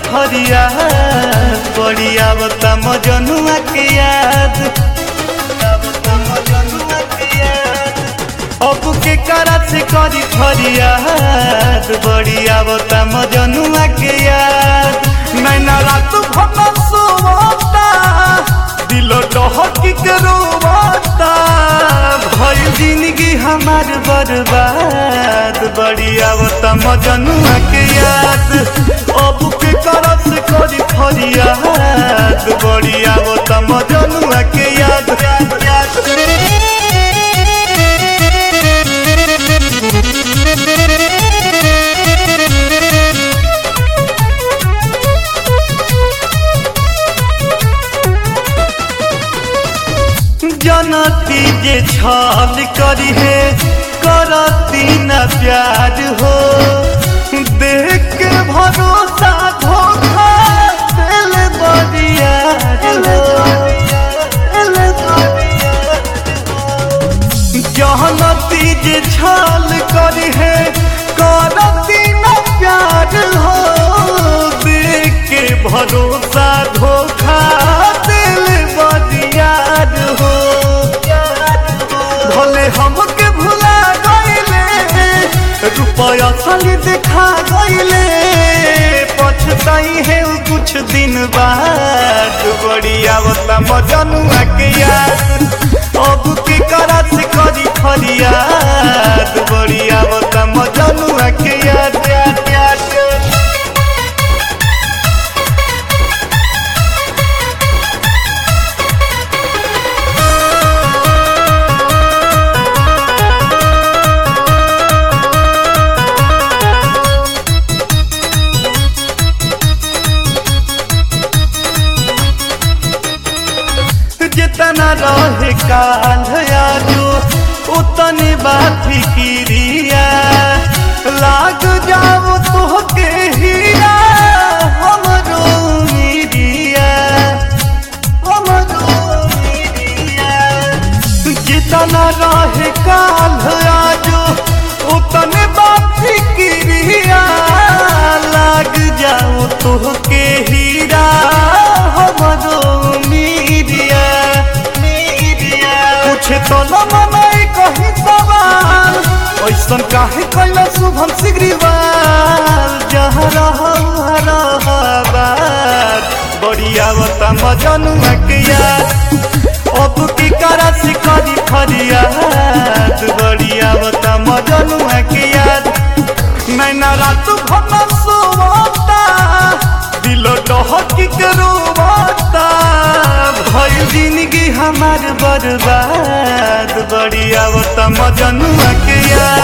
फरियाद बड़ी आवता मजनुआ के याद आवता मजनुआ के याद अब के करा से करी फरियाद बड़ी आवता मजनुआ के याद नैना रात भर सोवता दिल डहकी के रोवता भइल जिंदगी हमार बर्बाद बड़ी आवता मजनुआ के याद अब के करा से करी फरियाद बड़ी आवता मजनुआ के याद याद याद जनती जे छल करी है करती न प्यार हो देख के भरोसा धोखा दिल बरियार हो दिल बरियार हो। जनती जे छल करी है करती न प्यार हो देख के भरोसा धोखा दिल बरियार हो भले हमके भुला गईले रुपया साली देखा गईले पछताई है उ कुछ दिन बाद बड़ी आवता मजनुआ के याद अब के करा से करी फरियाद बड़ी आवता मजनुआ के याद याद याद जितना रहे काल आजो उतनी बात फिक्रिया लाग जाओ तो के हीरा हमरो मीरिया हमरो मीरिया जितना रहे काल आजो उतने बात फिक्रिया लाग जाओ तो के हीरा हमरो मीरिया कुछ तो न मनाई कहीं सवाल ऐसन काहे कैला शुभम सिगरीवाल जहाँ रहबार बड़ी आवता मजनुआ के याद अब की करा से करी फरियाद बड़ी आवता मजनुआ के याद नैना रात भर सोवता दिल डहकी के रोवता भइल जिंदगी हमार बर्बाद बड़ी आवता मजनुआ के याद